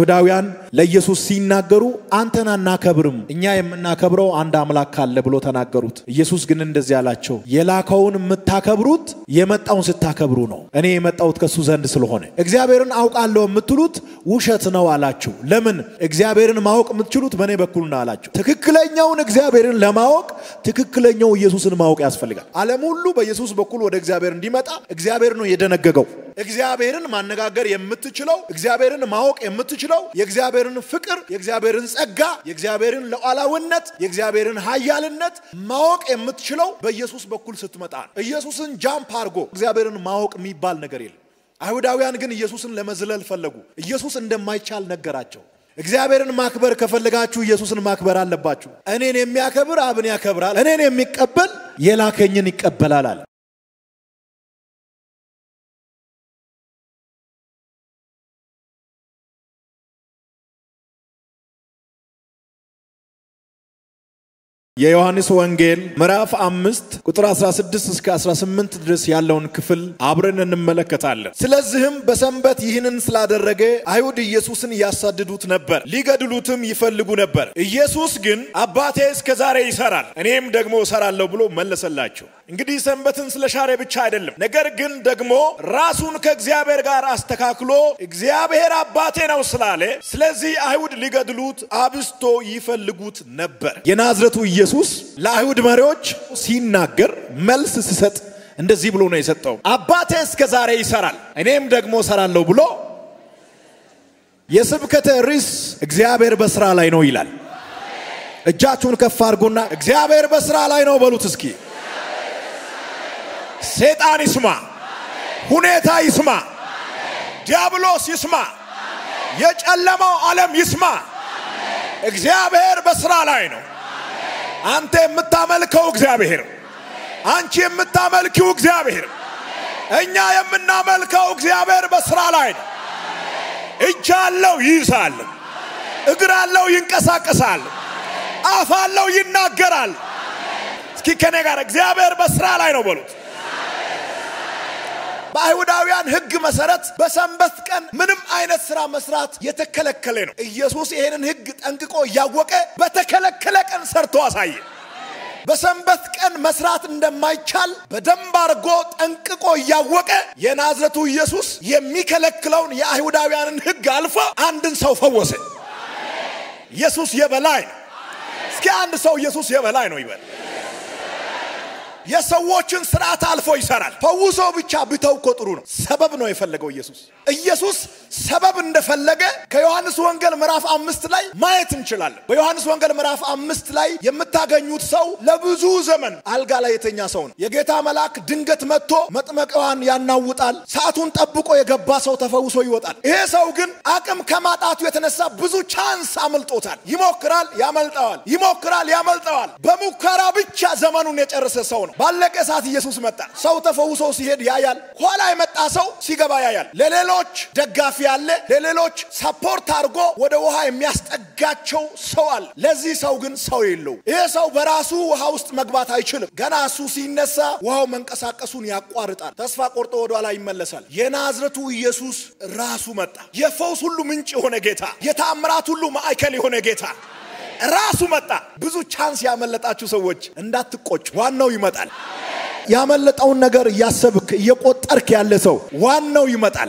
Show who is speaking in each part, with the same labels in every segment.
Speaker 1: አይሁዳውያን ለኢየሱስ ሲናገሩ አንተን አናከብርም፣ እኛ የምናከብረው አንድ አምላክ ካለ ብሎ ተናገሩት። ኢየሱስ ግን እንደዚህ አላቸው፣ የላከውን የምታከብሩት የመጣውን ስታከብሩ ነው። እኔ የመጣሁት ከሱ ዘንድ ስለሆነ እግዚአብሔርን አውቃለሁ የምትሉት ውሸት ነው አላቸው። ለምን? እግዚአብሔርን ማወቅ የምትችሉት በእኔ በኩል ነው አላቸው። ትክክለኛውን እግዚአብሔርን ለማወቅ ትክክለኛው ኢየሱስን ማወቅ ያስፈልጋል። ዓለም ሁሉ በኢየሱስ በኩል ወደ እግዚአብሔር እንዲመጣ እግዚአብሔር ነው የደነገገው። እግዚአብሔርን ማነጋገር የምትችለው እግዚአብሔርን ማወቅ የምትችለው የእግዚአብሔርን ፍቅር፣ የእግዚአብሔርን ጸጋ፣ የእግዚአብሔርን ሉዓላዊነት፣ የእግዚአብሔርን ኃያልነት ማወቅ የምትችለው በኢየሱስ በኩል ስትመጣ ነው። ኢየሱስን ጃምፕ አድርጎ እግዚአብሔርን ማወቅ የሚባል ነገር የለም። አይሁዳውያን ግን ኢየሱስን ለመዝለል ፈለጉ። ኢየሱስ እንደማይቻል ነገራቸው። እግዚአብሔርን ማክበር ከፈለጋችሁ ኢየሱስን ማክበር አለባችሁ። እኔን የሚያከብር አብን ያከብራል፣ እኔን የሚቀበል የላከኝን ይቀበላል አለ። የዮሐንስ ወንጌል ምዕራፍ አምስት ቁጥር 16 እስከ 18 ድረስ ያለውን ክፍል አብረን እንመለከታለን። ስለዚህም በሰንበት ይህንን ስላደረገ አይሁድ ኢየሱስን ያሳድዱት ነበር፣ ሊገድሉትም ይፈልጉ ነበር። ኢየሱስ ግን አባቴ እስከ ዛሬ ይሰራል፣ እኔም ደግሞ እሰራለሁ ብሎ መለሰላቸው። እንግዲህ ሰንበትን ስለ ሻረ ብቻ አይደለም፣ ነገር ግን ደግሞ ራሱን ከእግዚአብሔር ጋር አስተካክሎ እግዚአብሔር አባቴ ነው ስላለ፣ ስለዚህ አይሁድ ሊገድሉት አብስቶ ይፈልጉት ነበር። የናዝረቱ ኢየሱስ ለአይሁድ መሪዎች ሲናገር መልስ ሲሰጥ እንደዚህ ብሎ ነው የሰጠው። አባቴ እስከ ዛሬ ይሰራል እኔም ደግሞ እሰራለሁ ብሎ የስብከተ ርዕስ እግዚአብሔር በስራ ላይ ነው ይላል። እጃችሁን ከፍ አድርጎና እግዚአብሔር በስራ ላይ ነው በሉት እስኪ። ሰይጣን ይስማ፣ ሁኔታ ይስማ፣ ዲያብሎስ ይስማ፣ የጨለማው ዓለም ይስማ። እግዚአብሔር በስራ ላይ ነው። አንተ የምታመልከው እግዚአብሔር፣ አንቺ የምታመልኪው እግዚአብሔር፣ እኛ የምናመልከው እግዚአብሔር በስራ ላይ ነው። እጅ አለው ይይዛል፣ እግር አለው ይንቀሳቀሳል፣ አፍ አለው ይናገራል። እስኪ ከኔ ጋር እግዚአብሔር በስራ ላይ ነው በሉት። በአይሁዳውያን ሕግ መሰረት በሰንበት ቀን ምንም አይነት ስራ መስራት የተከለከለ ነው። ኢየሱስ ይህንን ሕግ ጠንቅቆ እያወቀ በተከለከለ ቀን ሰርቶ አሳየ። በሰንበት ቀን መስራት እንደማይቻል በደንብ አድርጎ ጠንቅቆ እያወቀ የናዝረቱ ኢየሱስ የሚከለክለውን የአይሁዳውያንን ሕግ አልፎ አንድን ሰው ፈወሰ። ኢየሱስ የበላይ ነው። እስኪ አንድ ሰው ኢየሱስ የበላይ ነው ይበል። የሰዎችን ስርዓት አልፎ ይሰራል። ፈውሶ ብቻ ብተው እኮ ጥሩ ነው። ሰበብ ነው የፈለገው ኢየሱስ። ኢየሱስ ሰበብ እንደፈለገ ከዮሐንስ ወንጌል ምዕራፍ አምስት ላይ ማየት እንችላለን። በዮሐንስ ወንጌል ምዕራፍ አምስት ላይ የምታገኙት ሰው ለብዙ ዘመን አልጋ ላይ የተኛ ሰው ነው። የጌታ መልአክ ድንገት መጥቶ መጥመቂያዋን ያናውጣል። ሰዓቱን ጠብቆ የገባ ሰው ተፈውሶ ይወጣል። ይሄ ሰው ግን አቅም ከማጣቱ የተነሳ ብዙ ቻንስ አመልጦታል። ይሞክራል፣ ያመልጠዋል፣ ይሞክራል፣ ያመልጠዋል። በሙከራ ብቻ ዘመኑን የጨረሰ ሰው ነው። ባለቀ ሰዓት ኢየሱስ መጣ። ሰው ተፈውሶ ሲሄድ ያያል። ኋላ የመጣ ሰው ሲገባ ያያል። ለሌሎች ደጋፊ አለ፣ ለሌሎች ሰፖርት አድርጎ ወደ ውሃ የሚያስጠጋቸው ሰው አለ። ለዚህ ሰው ግን ሰው የለው። ይሄ ሰው በራሱ ውሃ ውስጥ መግባት አይችልም። ገና እሱ ሲነሳ ውሃው መንቀሳቀሱን ያቋርጣል። ተስፋ ቆርጦ ወደ ኋላ ይመለሳል። የናዝረቱ ኢየሱስ ራሱ መጣ። የፈውስ ሁሉ ምንጭ የሆነ ጌታ፣ የተአምራት ሁሉ ማዕከል የሆነ ጌታ ራሱ መጣ። ብዙ ቻንስ ያመለጣችሁ ሰዎች እንዳትቆጭ፣ ዋናው ይመጣል። ያመለጠውን ነገር እያሰብክ እየቆጠርክ ያለ ሰው ዋናው ይመጣል።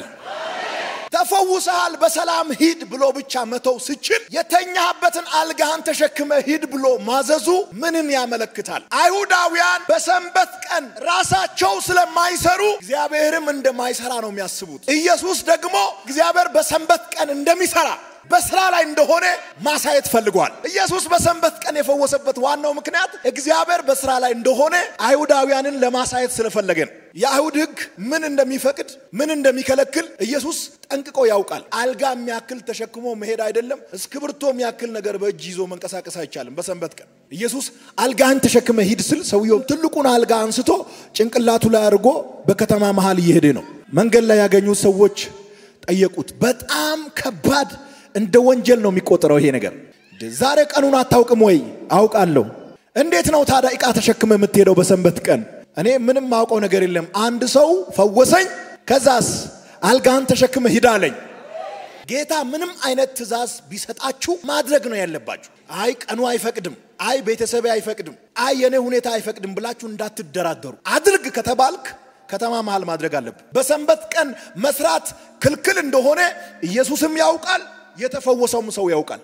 Speaker 1: ተፈውሰሃል፣ በሰላም ሂድ ብሎ ብቻ መተው ስችል የተኛህበትን አልጋህን ተሸክመ ሂድ ብሎ ማዘዙ ምንን ያመለክታል? አይሁዳውያን በሰንበት ቀን ራሳቸው ስለማይሰሩ እግዚአብሔርም እንደማይሰራ ነው የሚያስቡት። ኢየሱስ ደግሞ እግዚአብሔር በሰንበት ቀን እንደሚሰራ በስራ ላይ እንደሆነ ማሳየት ፈልጓል። ኢየሱስ በሰንበት ቀን የፈወሰበት ዋናው ምክንያት እግዚአብሔር በስራ ላይ እንደሆነ አይሁዳውያንን ለማሳየት ስለፈለገ ነው። የአይሁድ ሕግ ምን እንደሚፈቅድ ምን እንደሚከለክል ኢየሱስ ጠንቅቆ ያውቃል። አልጋ የሚያክል ተሸክሞ መሄድ አይደለም፣ እስክብርቶ የሚያክል ነገር በእጅ ይዞ መንቀሳቀስ አይቻልም በሰንበት ቀን። ኢየሱስ አልጋህን ተሸክመ ሂድ ስል ሰውየው ትልቁን አልጋ አንስቶ ጭንቅላቱ ላይ አድርጎ በከተማ መሃል እየሄደ ነው። መንገድ ላይ ያገኙት ሰዎች ጠየቁት። በጣም ከባድ እንደ ወንጀል ነው የሚቆጠረው ይሄ ነገር። ዛሬ ቀኑን አታውቅም ወይ? አውቃለሁ። እንዴት ነው ታዲያ ዕቃ ተሸክመ የምትሄደው በሰንበት ቀን? እኔ ምንም ማውቀው ነገር የለም። አንድ ሰው ፈወሰኝ፣ ከዛስ አልጋህን ተሸክመ ሂድ አለኝ። ጌታ ምንም አይነት ትእዛዝ ቢሰጣችሁ ማድረግ ነው ያለባችሁ። አይ ቀኑ አይፈቅድም፣ አይ ቤተሰቤ አይፈቅድም፣ አይ የኔ ሁኔታ አይፈቅድም ብላችሁ እንዳትደራደሩ። አድርግ ከተባልክ ከተማ መሃል ማድረግ አለብን። በሰንበት ቀን መስራት ክልክል እንደሆነ ኢየሱስም ያውቃል፣ የተፈወሰውም ሰው ያውቃል።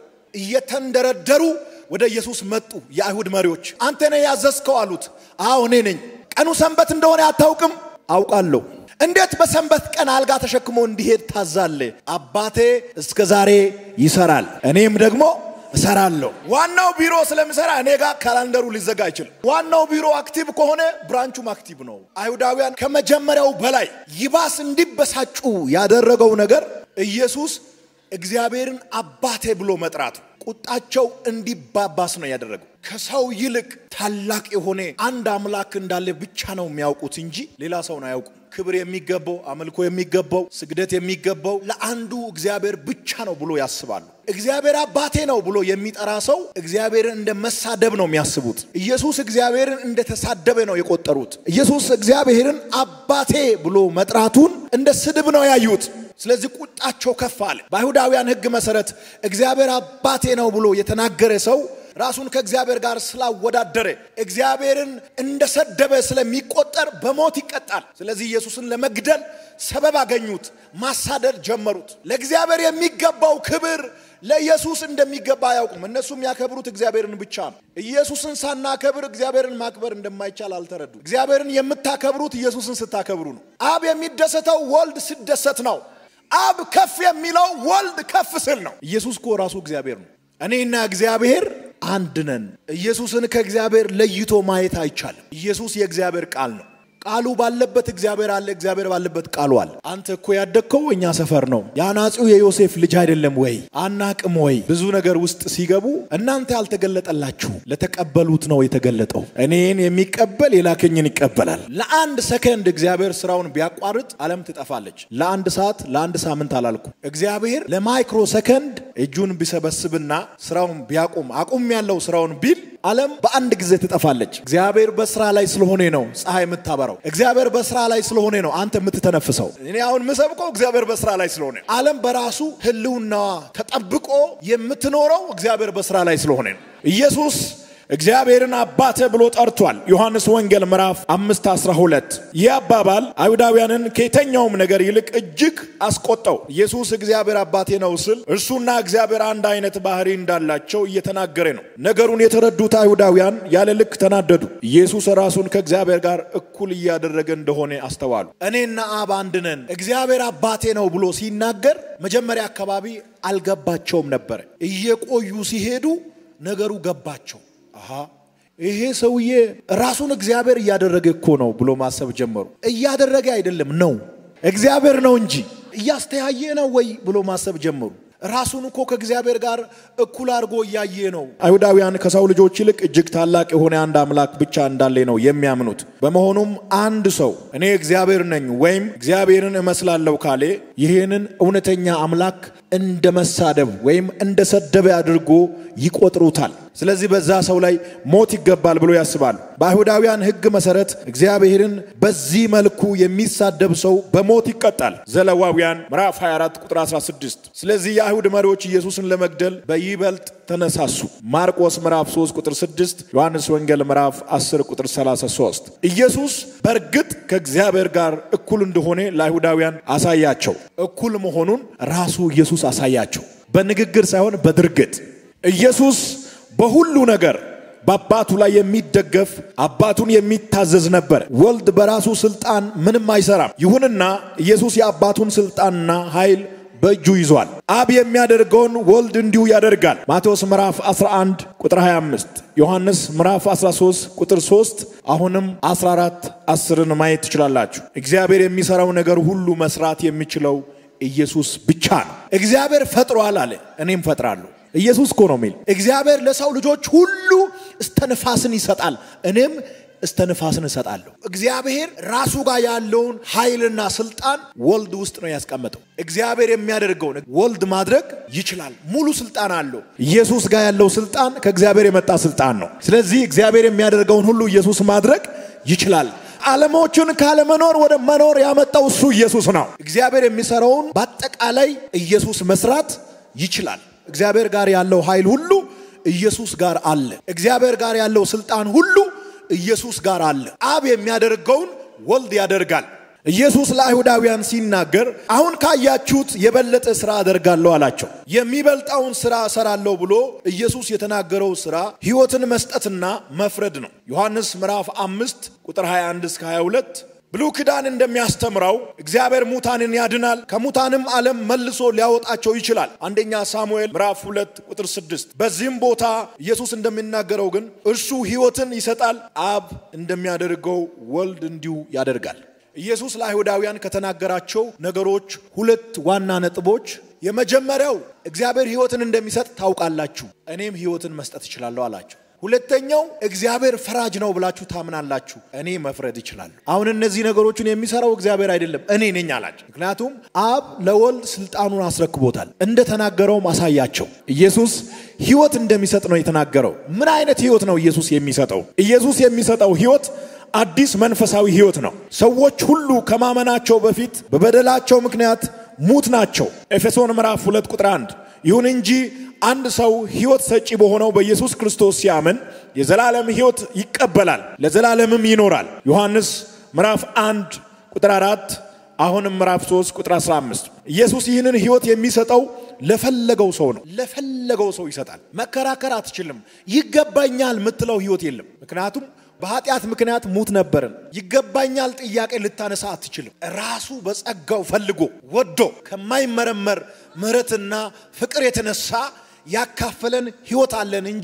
Speaker 1: እየተንደረደሩ ወደ ኢየሱስ መጡ። የአይሁድ መሪዎች አንተ ነህ ያዘዝከው አሉት። አዎ እኔ ነኝ። ቀኑ ሰንበት እንደሆነ አታውቅም? አውቃለሁ። እንዴት በሰንበት ቀን አልጋ ተሸክሞ እንዲሄድ ታዛለ? አባቴ እስከ ዛሬ ይሰራል፣ እኔም ደግሞ እሰራለሁ። ዋናው ቢሮ ስለሚሰራ እኔ ጋር ካላንደሩ ሊዘጋ አይችልም። ዋናው ቢሮ አክቲቭ ከሆነ ብራንቹም አክቲቭ ነው። አይሁዳውያን ከመጀመሪያው በላይ ይባስ እንዲበሳጩ ያደረገው ነገር ኢየሱስ እግዚአብሔርን አባቴ ብሎ መጥራቱ ቁጣቸው እንዲባባስ ነው ያደረገው። ከሰው ይልቅ ታላቅ የሆነ አንድ አምላክ እንዳለ ብቻ ነው የሚያውቁት እንጂ ሌላ ሰውን አያውቁም። ክብር የሚገባው አምልኮ የሚገባው ስግደት የሚገባው ለአንዱ እግዚአብሔር ብቻ ነው ብሎ ያስባሉ። እግዚአብሔር አባቴ ነው ብሎ የሚጠራ ሰው እግዚአብሔርን እንደ መሳደብ ነው የሚያስቡት። ኢየሱስ እግዚአብሔርን እንደተሳደበ ነው የቆጠሩት። ኢየሱስ እግዚአብሔርን አባቴ ብሎ መጥራቱን እንደ ስድብ ነው ያዩት። ስለዚህ ቁጣቸው ከፍ አለ። በአይሁዳውያን ሕግ መሰረት እግዚአብሔር አባቴ ነው ብሎ የተናገረ ሰው ራሱን ከእግዚአብሔር ጋር ስላወዳደረ እግዚአብሔርን እንደሰደበ ስለሚቆጠር በሞት ይቀጣል። ስለዚህ ኢየሱስን ለመግደል ሰበብ አገኙት፣ ማሳደድ ጀመሩት። ለእግዚአብሔር የሚገባው ክብር ለኢየሱስ እንደሚገባ አያውቁም። እነሱ የሚያከብሩት እግዚአብሔርን ብቻ ነው። ኢየሱስን ሳናከብር እግዚአብሔርን ማክበር እንደማይቻል አልተረዱ። እግዚአብሔርን የምታከብሩት ኢየሱስን ስታከብሩ ነው። አብ የሚደሰተው ወልድ ሲደሰት ነው። አብ ከፍ የሚለው ወልድ ከፍ ስል ነው። ኢየሱስ እኮ ራሱ እግዚአብሔር ነው። እኔና እግዚአብሔር አንድ ነን። ኢየሱስን ከእግዚአብሔር ለይቶ ማየት አይቻልም። ኢየሱስ የእግዚአብሔር ቃል ነው። ቃሉ ባለበት እግዚአብሔር አለ፣ እግዚአብሔር ባለበት ቃሉ አለ። አንተ እኮ ያደግከው እኛ ሰፈር ነው። የአናጺው የዮሴፍ ልጅ አይደለም ወይ? አናቅም ወይ? ብዙ ነገር ውስጥ ሲገቡ እናንተ ያልተገለጠላችሁ ለተቀበሉት ነው የተገለጠው። እኔን የሚቀበል የላከኝን ይቀበላል። ለአንድ ሰከንድ እግዚአብሔር ስራውን ቢያቋርጥ ዓለም ትጠፋለች። ለአንድ ሰዓት፣ ለአንድ ሳምንት አላልኩ። እግዚአብሔር ለማይክሮ ሰከንድ እጁን ቢሰበስብና ስራውን ቢያቁም አቁም ያለው ስራውን ቢል ዓለም በአንድ ጊዜ ትጠፋለች። እግዚአብሔር በስራ ላይ ስለሆነ ነው ፀሐይ የምታበራው። እግዚአብሔር በስራ ላይ ስለሆነ ነው አንተ የምትተነፍሰው። እኔ አሁን የምሰብከው እግዚአብሔር በስራ ላይ ስለሆነ፣ ዓለም በራሱ ህልውናዋ ተጠብቆ የምትኖረው እግዚአብሔር በስራ ላይ ስለሆነ ነው። ኢየሱስ እግዚአብሔርን አባተ ብሎ ጠርቷል። ዮሐንስ ወንጌል ምዕራፍ አምስት አስራ ሁለት ይህ አባባል አይሁዳውያንን ከየተኛውም ነገር ይልቅ እጅግ አስቆጠው። ኢየሱስ እግዚአብሔር አባቴ ነው ስል እርሱና እግዚአብሔር አንድ አይነት ባህሪ እንዳላቸው እየተናገረ ነው። ነገሩን የተረዱት አይሁዳውያን ያለ ልክ ተናደዱ። ኢየሱስ ራሱን ከእግዚአብሔር ጋር እኩል እያደረገ እንደሆነ አስተዋሉ። እኔና አብ አንድ ነን፣ እግዚአብሔር አባቴ ነው ብሎ ሲናገር መጀመሪያ አካባቢ አልገባቸውም ነበረ። እየቆዩ ሲሄዱ ነገሩ ገባቸው። አሃ ይሄ ሰውዬ ራሱን እግዚአብሔር እያደረገ እኮ ነው ብሎ ማሰብ ጀመሩ። እያደረገ አይደለም ነው እግዚአብሔር ነው እንጂ እያስተያየ ነው ወይ ብሎ ማሰብ ጀመሩ። ራሱን እኮ ከእግዚአብሔር ጋር እኩል አድርጎ እያየ ነው። አይሁዳውያን ከሰው ልጆች ይልቅ እጅግ ታላቅ የሆነ አንድ አምላክ ብቻ እንዳለ ነው የሚያምኑት። በመሆኑም አንድ ሰው እኔ እግዚአብሔር ነኝ ወይም እግዚአብሔርን እመስላለሁ ካሌ ይህንን እውነተኛ አምላክ እንደ መሳደብ ወይም እንደ ሰደበ አድርጎ ይቆጥሩታል። ስለዚህ በዛ ሰው ላይ ሞት ይገባል ብሎ ያስባሉ። በአይሁዳውያን ሕግ መሰረት እግዚአብሔርን በዚህ መልኩ የሚሳደብ ሰው በሞት ይቀጣል። ዘሌዋውያን ምዕራፍ 24 ቁጥር 16። ስለዚህ የአይሁድ መሪዎች ኢየሱስን ለመግደል በይበልጥ ተነሳሱ። ማርቆስ ምዕራፍ 3 ቁጥር 6፣ ዮሐንስ ወንጌል ምዕራፍ 10 ቁጥር 33። ኢየሱስ በእርግጥ ከእግዚአብሔር ጋር እኩል እንደሆነ ለአይሁዳውያን አሳያቸው። እኩል መሆኑን ራሱ ኢየሱስ አሳያቸው፣ በንግግር ሳይሆን በድርጊት ኢየሱስ በሁሉ ነገር በአባቱ ላይ የሚደገፍ አባቱን የሚታዘዝ ነበር። ወልድ በራሱ ስልጣን ምንም አይሰራም። ይሁንና ኢየሱስ የአባቱን ስልጣንና ኃይል በእጁ ይዟል። አብ የሚያደርገውን ወልድ እንዲሁ ያደርጋል። ማቴዎስ ምዕራፍ 11 ቁጥር 25፣ ዮሐንስ ምዕራፍ 13 ቁጥር 3፣ አሁንም 14 10ን ማየት ትችላላችሁ። እግዚአብሔር የሚሰራው ነገር ሁሉ መስራት የሚችለው ኢየሱስ ብቻ ነው። እግዚአብሔር ፈጥሯል አለ፣ እኔም ፈጥራለሁ። ኢየሱስ እኮ ነው የሚል እግዚአብሔር ለሰው ልጆች ሁሉ እስተንፋስን ይሰጣል፣ እኔም እስተንፋስን እሰጣለሁ። እግዚአብሔር ራሱ ጋር ያለውን ኃይልና ስልጣን ወልድ ውስጥ ነው ያስቀመጠው። እግዚአብሔር የሚያደርገውን ወልድ ማድረግ ይችላል፣ ሙሉ ስልጣን አለው። ኢየሱስ ጋር ያለው ስልጣን ከእግዚአብሔር የመጣ ስልጣን ነው። ስለዚህ እግዚአብሔር የሚያደርገውን ሁሉ ኢየሱስ ማድረግ ይችላል። ዓለሞቹን ካለመኖር ወደ መኖር ያመጣው እሱ ኢየሱስ ነው። እግዚአብሔር የሚሰራውን በአጠቃላይ ኢየሱስ መስራት ይችላል። እግዚአብሔር ጋር ያለው ኃይል ሁሉ ኢየሱስ ጋር አለ። እግዚአብሔር ጋር ያለው ስልጣን ሁሉ ኢየሱስ ጋር አለ። አብ የሚያደርገውን ወልድ ያደርጋል። ኢየሱስ ለአይሁዳውያን ሲናገር አሁን ካያችሁት የበለጠ ሥራ አደርጋለሁ አላቸው። የሚበልጣውን ሥራ እሰራለሁ ብሎ ኢየሱስ የተናገረው ሥራ ሕይወትን መስጠትና መፍረድ ነው። ዮሐንስ ምዕራፍ አምስት ቁጥር 21 እስከ 22 ብሉይ ኪዳን እንደሚያስተምረው እግዚአብሔር ሙታንን ያድናል፣ ከሙታንም ዓለም መልሶ ሊያወጣቸው ይችላል። አንደኛ ሳሙኤል ምዕራፍ ሁለት ቁጥር ስድስት በዚህም ቦታ ኢየሱስ እንደሚናገረው ግን እርሱ ሕይወትን ይሰጣል፣ አብ እንደሚያደርገው ወልድ እንዲሁ ያደርጋል። ኢየሱስ ለአይሁዳውያን ከተናገራቸው ነገሮች ሁለት ዋና ነጥቦች፣ የመጀመሪያው እግዚአብሔር ሕይወትን እንደሚሰጥ ታውቃላችሁ፣ እኔም ሕይወትን መስጠት እችላለሁ አላቸው። ሁለተኛው እግዚአብሔር ፈራጅ ነው ብላችሁ ታምናላችሁ፣ እኔ መፍረድ እችላለሁ። አሁን እነዚህ ነገሮችን የሚሰራው እግዚአብሔር አይደለም እኔ ነኝ አላቸው። ምክንያቱም አብ ለወልድ ስልጣኑን አስረክቦታል። እንደተናገረውም አሳያቸው። ኢየሱስ ሕይወት እንደሚሰጥ ነው የተናገረው። ምን አይነት ሕይወት ነው ኢየሱስ የሚሰጠው? ኢየሱስ የሚሰጠው ሕይወት አዲስ መንፈሳዊ ሕይወት ነው። ሰዎች ሁሉ ከማመናቸው በፊት በበደላቸው ምክንያት ሙት ናቸው። ኤፌሶን ምዕራፍ 2 ቁጥር 1 ይሁን እንጂ አንድ ሰው ሕይወት ሰጪ በሆነው በኢየሱስ ክርስቶስ ሲያምን የዘላለም ሕይወት ይቀበላል፣ ለዘላለምም ይኖራል። ዮሐንስ ምዕራፍ 1 ቁጥር 4 አሁንም ምዕራፍ 3 ቁጥር 15 ኢየሱስ ይህንን ሕይወት የሚሰጠው ለፈለገው ሰው ነው። ለፈለገው ሰው ይሰጣል። መከራከር አትችልም። ይገባኛል የምትለው ሕይወት የለም። ምክንያቱም በኃጢአት ምክንያት ሙት ነበርን። ይገባኛል ጥያቄ ልታነሳ አትችልም። ራሱ በጸጋው ፈልጎ ወዶ ከማይመረመር ምሕረትና ፍቅር የተነሳ ያካፈለን ሕይወት አለን እንጂ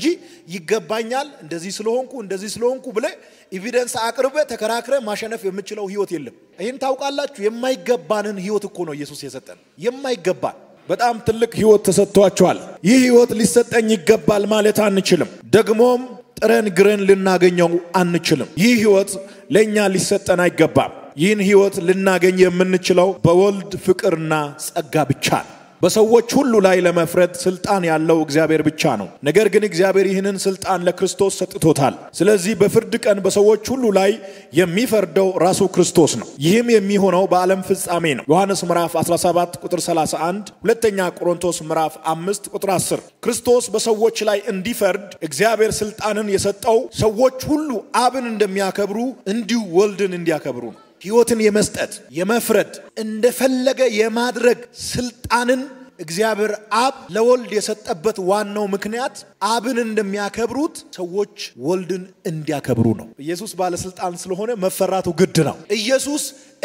Speaker 1: ይገባኛል እንደዚህ ስለሆንኩ እንደዚህ ስለሆንኩ ብለ ኤቪደንስ አቅርበ ተከራክረ ማሸነፍ የምችለው ሕይወት የለም። ይህን ታውቃላችሁ። የማይገባንን ሕይወት እኮ ነው ኢየሱስ የሰጠን። የማይገባን በጣም ትልቅ ሕይወት ተሰጥቷቸዋል። ይህ ሕይወት ሊሰጠኝ ይገባል ማለት አንችልም። ደግሞም ጥረን ግረን ልናገኘው አንችልም። ይህ ሕይወት ለእኛ ሊሰጠን አይገባም። ይህን ሕይወት ልናገኝ የምንችለው በወልድ ፍቅርና ጸጋ ብቻ ነው። በሰዎች ሁሉ ላይ ለመፍረድ ስልጣን ያለው እግዚአብሔር ብቻ ነው። ነገር ግን እግዚአብሔር ይህንን ስልጣን ለክርስቶስ ሰጥቶታል። ስለዚህ በፍርድ ቀን በሰዎች ሁሉ ላይ የሚፈርደው ራሱ ክርስቶስ ነው። ይህም የሚሆነው በዓለም ፍጻሜ ነው። ዮሐንስ ምዕራፍ 17 ቁጥር 31፣ ሁለተኛ ቆሮንቶስ ምዕራፍ 5 ቁጥር 10። ክርስቶስ በሰዎች ላይ እንዲፈርድ እግዚአብሔር ስልጣንን የሰጠው ሰዎች ሁሉ አብን እንደሚያከብሩ እንዲሁ ወልድን እንዲያከብሩ ነው። ሕይወትን የመስጠት የመፍረድ እንደፈለገ የማድረግ ስልጣንን እግዚአብሔር አብ ለወልድ የሰጠበት ዋናው ምክንያት አብን እንደሚያከብሩት ሰዎች ወልድን እንዲያከብሩ ነው። ኢየሱስ ባለስልጣን ስለሆነ መፈራቱ ግድ ነው። ኢየሱስ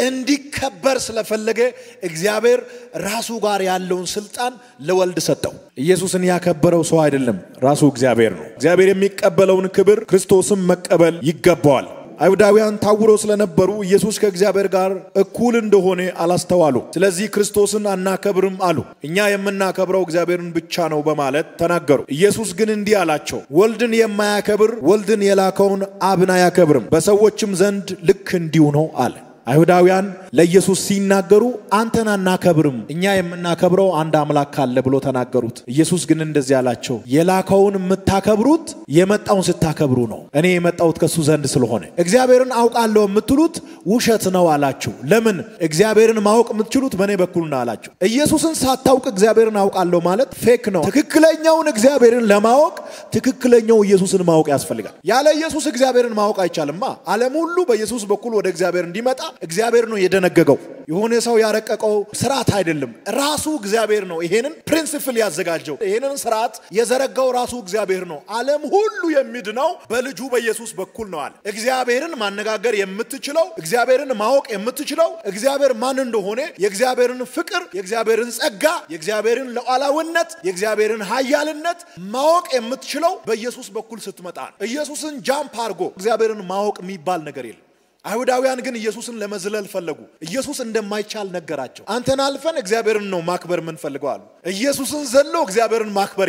Speaker 1: እንዲከበር ስለፈለገ እግዚአብሔር ራሱ ጋር ያለውን ስልጣን ለወልድ ሰጠው። ኢየሱስን ያከበረው ሰው አይደለም፣ ራሱ እግዚአብሔር ነው። እግዚአብሔር የሚቀበለውን ክብር ክርስቶስም መቀበል ይገባዋል። አይሁዳውያን ታውረው ስለነበሩ ኢየሱስ ከእግዚአብሔር ጋር እኩል እንደሆነ አላስተዋሉ። ስለዚህ ክርስቶስን አናከብርም አሉ። እኛ የምናከብረው እግዚአብሔርን ብቻ ነው በማለት ተናገሩ። ኢየሱስ ግን እንዲህ አላቸው፣ ወልድን የማያከብር ወልድን የላከውን አብን አያከብርም፣ በሰዎችም ዘንድ ልክ እንዲሁ ነው አለ። አይሁዳውያን ለኢየሱስ ሲናገሩ አንተን አናከብርም፣ እኛ የምናከብረው አንድ አምላክ ካለ ብሎ ተናገሩት። ኢየሱስ ግን እንደዚህ አላቸው፣ የላከውን የምታከብሩት የመጣውን ስታከብሩ ነው። እኔ የመጣሁት ከሱ ዘንድ ስለሆነ እግዚአብሔርን አውቃለሁ የምትሉት ውሸት ነው አላቸው። ለምን? እግዚአብሔርን ማወቅ የምትችሉት በእኔ በኩል ነው አላቸው። ኢየሱስን ሳታውቅ እግዚአብሔርን አውቃለሁ ማለት ፌክ ነው። ትክክለኛውን እግዚአብሔርን ለማወቅ ትክክለኛው ኢየሱስን ማወቅ ያስፈልጋል። ያለ ኢየሱስ እግዚአብሔርን ማወቅ አይቻልማ። ዓለም ሁሉ በኢየሱስ በኩል ወደ እግዚአብሔር እንዲመጣ እግዚአብሔር ነው የደነገገው። የሆነ ሰው ያረቀቀው ስርዓት አይደለም፣ ራሱ እግዚአብሔር ነው ይሄንን ፕሪንሲፕል ያዘጋጀው። ይሄንን ስርዓት የዘረጋው ራሱ እግዚአብሔር ነው። ዓለም ሁሉ የሚድነው በልጁ በኢየሱስ በኩል ነው አለ። እግዚአብሔርን ማነጋገር የምትችለው እግዚአብሔርን ማወቅ የምትችለው እግዚአብሔር ማን እንደሆነ የእግዚአብሔርን ፍቅር፣ የእግዚአብሔርን ጸጋ፣ የእግዚአብሔርን ሉዓላዊነት፣ የእግዚአብሔርን ኃያልነት ማወቅ የምትችለው በኢየሱስ በኩል ስትመጣ ነው። ኢየሱስን ጃምፕ አድርጎ እግዚአብሔርን ማወቅ የሚባል ነገር የለም። አይሁዳውያን ግን ኢየሱስን ለመዝለል ፈለጉ። ኢየሱስ እንደማይቻል ነገራቸው። አንተን አልፈን እግዚአብሔርን ነው ማክበር የምንፈልገው አሉ። ኢየሱስን ዘሎ እግዚአብሔርን ማክበር የለም።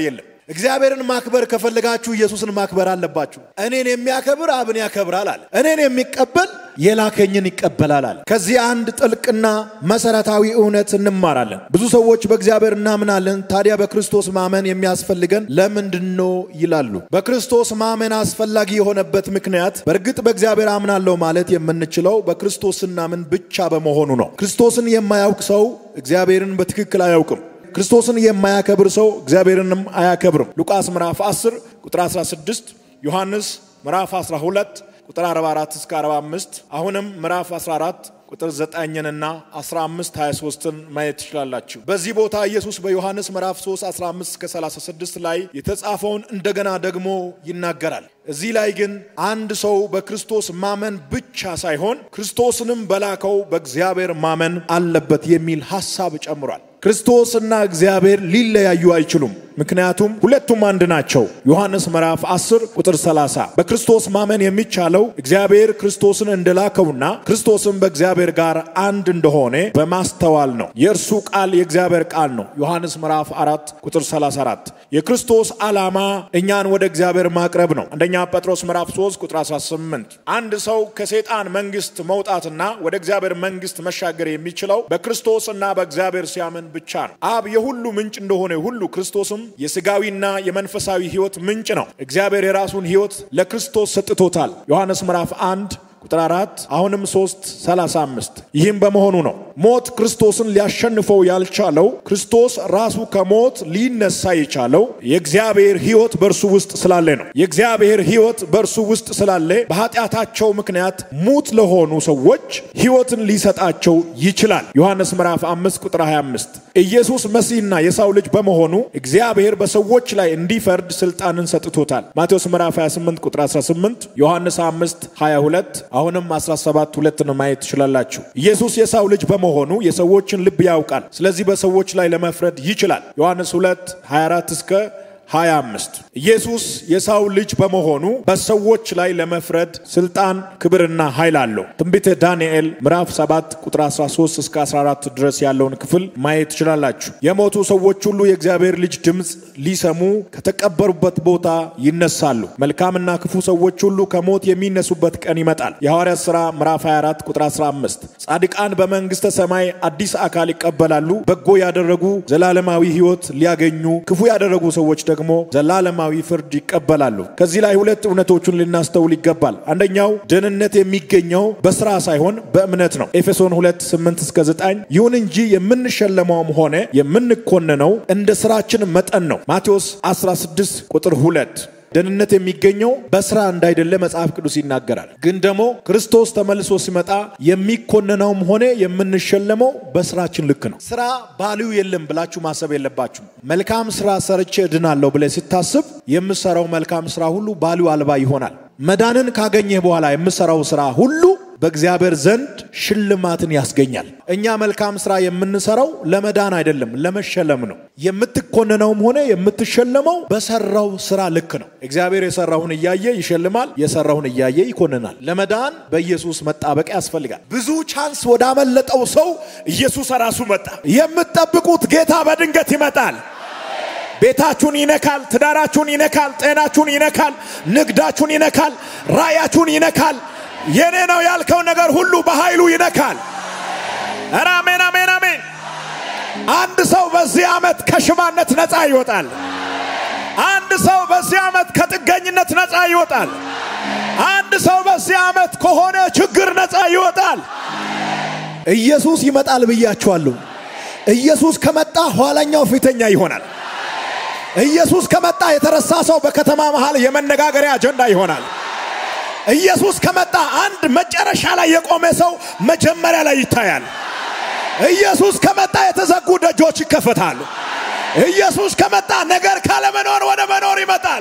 Speaker 1: እግዚአብሔርን ማክበር ከፈለጋችሁ ኢየሱስን ማክበር አለባችሁ። እኔን የሚያከብር አብን ያከብራል አለ። እኔን የሚቀበል የላከኝን ይቀበላል አለ። ከዚህ አንድ ጥልቅና መሰረታዊ እውነት እንማራለን። ብዙ ሰዎች በእግዚአብሔር እናምናለን፣ ታዲያ በክርስቶስ ማመን የሚያስፈልገን ለምንድን ነው ይላሉ። በክርስቶስ ማመን አስፈላጊ የሆነበት ምክንያት በእርግጥ በእግዚአብሔር አምናለሁ ማለት የምንችለው በክርስቶስ ስናምን ብቻ በመሆኑ ነው። ክርስቶስን የማያውቅ ሰው እግዚአብሔርን በትክክል አያውቅም። ክርስቶስን የማያከብር ሰው እግዚአብሔርንም አያከብርም። ሉቃስ ምዕራፍ 10 ቁጥር 16፣ ዮሐንስ ምዕራፍ 12 ቁጥር 44 እስከ 45፣ አሁንም ምዕራፍ 14 ቁጥር 9ንና 15 23ን ማየት ትችላላችሁ። በዚህ ቦታ ኢየሱስ በዮሐንስ ምዕራፍ 3 15 እስከ 36 ላይ የተጻፈውን እንደገና ደግሞ ይናገራል። እዚህ ላይ ግን አንድ ሰው በክርስቶስ ማመን ብቻ ሳይሆን ክርስቶስንም በላከው በእግዚአብሔር ማመን አለበት የሚል ሐሳብ ጨምሯል። ክርስቶስና እግዚአብሔር ሊለያዩ አይችሉም። ምክንያቱም ሁለቱም አንድ ናቸው። ዮሐንስ ምዕራፍ 10 ቁጥር 30 በክርስቶስ ማመን የሚቻለው እግዚአብሔር ክርስቶስን እንደላከውና ክርስቶስን በእግዚአብሔር ጋር አንድ እንደሆነ በማስተዋል ነው። የእርሱ ቃል የእግዚአብሔር ቃል ነው። ዮሐንስ ምዕራፍ 4 ቁጥር 34 የክርስቶስ ዓላማ እኛን ወደ እግዚአብሔር ማቅረብ ነው። አንደኛ ጴጥሮስ ምዕራፍ 3 ቁጥር 18 አንድ ሰው ከሰይጣን መንግስት መውጣትና ወደ እግዚአብሔር መንግስት መሻገር የሚችለው በክርስቶስ እና በእግዚአብሔር ሲያምን ብቻ ነው። አብ የሁሉ ምንጭ እንደሆነ ሁሉ ክርስቶስም የስጋዊና የመንፈሳዊ ህይወት ምንጭ ነው። እግዚአብሔር የራሱን ህይወት ለክርስቶስ ሰጥቶታል። ዮሐንስ ምዕራፍ 1 ቁጥር 4 አሁንም 3 35 ይህም በመሆኑ ነው ሞት ክርስቶስን ሊያሸንፈው ያልቻለው ክርስቶስ ራሱ ከሞት ሊነሳ የቻለው የእግዚአብሔር ህይወት በእርሱ ውስጥ ስላለ ነው። የእግዚአብሔር ህይወት በእርሱ ውስጥ ስላለ በኃጢአታቸው ምክንያት ሙት ለሆኑ ሰዎች ህይወትን ሊሰጣቸው ይችላል። ዮሐንስ ምዕራፍ 5 ቁጥር 25 ኢየሱስ መሲህና የሰው ልጅ በመሆኑ እግዚአብሔር በሰዎች ላይ እንዲፈርድ ስልጣንን ሰጥቶታል። ማቴዎስ ምዕራፍ 28 ቁጥር 18 ዮሐንስ 5 22 አሁንም 17 ሁለትን ማየት ትችላላችሁ። ኢየሱስ የሰው ልጅ በመሆኑ የሰዎችን ልብ ያውቃል። ስለዚህ በሰዎች ላይ ለመፍረድ ይችላል። ዮሐንስ 2 24 እስከ 25 ኢየሱስ የሰው ልጅ በመሆኑ በሰዎች ላይ ለመፍረድ ስልጣን፣ ክብርና ኃይል አለው። ትንቢተ ዳንኤል ምዕራፍ 7 ቁጥር 13 እስከ 14 ድረስ ያለውን ክፍል ማየት ትችላላችሁ። የሞቱ ሰዎች ሁሉ የእግዚአብሔር ልጅ ድምፅ ሊሰሙ ከተቀበሩበት ቦታ ይነሳሉ። መልካምና ክፉ ሰዎች ሁሉ ከሞት የሚነሱበት ቀን ይመጣል። የሐዋርያት ሥራ ምዕራፍ 24 ቁጥር 15 ጻድቃን በመንግሥተ ሰማይ አዲስ አካል ይቀበላሉ። በጎ ያደረጉ ዘላለማዊ ሕይወት ሊያገኙ፣ ክፉ ያደረጉ ሰዎች ደግሞ ዘላለማዊ ፍርድ ይቀበላሉ። ከዚህ ላይ ሁለት እውነቶቹን ልናስተውል ይገባል። አንደኛው ደህንነት የሚገኘው በስራ ሳይሆን በእምነት ነው። ኤፌሶን 2 8 እስከ 9 ይሁን እንጂ የምንሸለመውም ሆነ የምንኮንነው እንደ ስራችን መጠን ነው። ማቴዎስ 16 ቁጥር 2 ደህንነት የሚገኘው በስራ እንዳይደለ መጽሐፍ ቅዱስ ይናገራል። ግን ደግሞ ክርስቶስ ተመልሶ ሲመጣ የሚኮነነውም ሆነ የምንሸለመው በስራችን ልክ ነው። ስራ ባልዩ የለም ብላችሁ ማሰብ የለባችሁ። መልካም ስራ ሰርቼ እድናለሁ ብለህ ስታስብ የምሰራው መልካም ስራ ሁሉ ባልዩ አልባ ይሆናል። መዳንን ካገኘህ በኋላ የምሰራው ስራ ሁሉ በእግዚአብሔር ዘንድ ሽልማትን ያስገኛል። እኛ መልካም ስራ የምንሰራው ለመዳን አይደለም፣ ለመሸለም ነው። የምትኮነነውም ሆነ የምትሸለመው በሰራው ስራ ልክ ነው። እግዚአብሔር የሰራውን እያየ ይሸልማል፣ የሰራውን እያየ ይኮንናል። ለመዳን በኢየሱስ መጣበቅ ያስፈልጋል። ብዙ ቻንስ ወዳመለጠው ሰው ኢየሱስ ራሱ መጣ። የምትጠብቁት ጌታ በድንገት ይመጣል። ቤታችሁን ይነካል፣ ትዳራችሁን ይነካል፣ ጤናችሁን ይነካል፣ ንግዳችሁን ይነካል፣ ራእያችሁን ይነካል። የኔ ነው ያልከው ነገር ሁሉ በኃይሉ ይነካል። ኧረ አሜን፣ አሜን፣ አሜን። አንድ ሰው በዚህ ዓመት ከሽባነት ነፃ ይወጣል። አንድ ሰው በዚህ ዓመት ከጥገኝነት ነፃ ይወጣል። አንድ ሰው በዚህ ዓመት ከሆነ ችግር ነፃ ይወጣል። ኢየሱስ ይመጣል ብያችኋለሁ። ኢየሱስ ከመጣ ኋላኛው ፊተኛ ይሆናል። ኢየሱስ ከመጣ የተረሳ ሰው በከተማ መሃል የመነጋገሪያ አጀንዳ ይሆናል። ኢየሱስ ከመጣ አንድ መጨረሻ ላይ የቆመ ሰው መጀመሪያ ላይ ይታያል። ኢየሱስ ከመጣ የተዘጉ ደጆች ይከፈታሉ። ኢየሱስ ከመጣ ነገር ካለመኖር ወደ መኖር ይመጣል።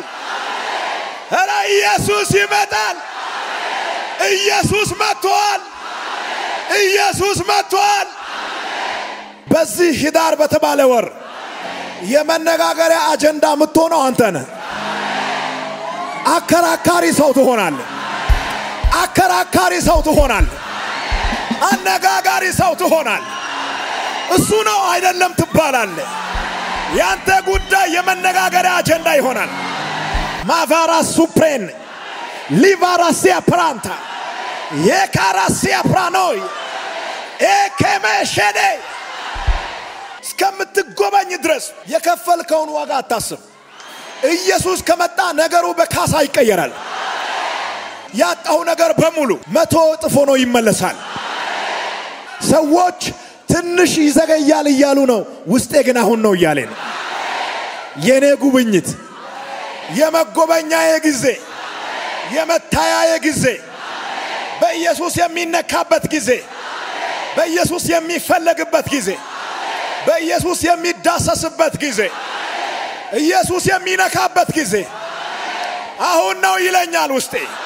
Speaker 1: ኧረ ኢየሱስ ይመጣል። ኢየሱስ መጥቷል። ኢየሱስ መጥቷል። በዚህ ኅዳር በተባለ ወር የመነጋገሪያ አጀንዳ የምትሆነው አንተ ነህ። አከራካሪ ሰው ትሆናለህ። አከራካሪ ሰው ትሆናለህ። አነጋጋሪ ሰው ትሆናለህ። እሱ ነው አይደለም ትባላለህ። ያንተ ጉዳይ የመነጋገሪያ አጀንዳ ይሆናል። ማቫራ ሱፕሬን ሊቫራሲያ ፕራንታ የካራሲያ ፕራኖይ ኤኬሜሼዴ እስከምትጎበኝ ድረስ የከፈልከውን ዋጋ አታስብ። ኢየሱስ ከመጣ ነገሩ በካሳ ይቀየራል። ያጣው ነገር በሙሉ መቶ እጥፍ ሆኖ ይመለሳል። ሰዎች ትንሽ ይዘገያል እያሉ ነው። ውስጤ ግን አሁን ነው እያለ ነው። የኔ ጉብኝት የመጎበኛዬ ጊዜ፣ የመታያዬ ጊዜ፣ በኢየሱስ የሚነካበት ጊዜ፣ በኢየሱስ የሚፈለግበት ጊዜ፣ በኢየሱስ የሚዳሰስበት ጊዜ፣ ኢየሱስ የሚነካበት ጊዜ አሁን ነው ይለኛል ውስጤ።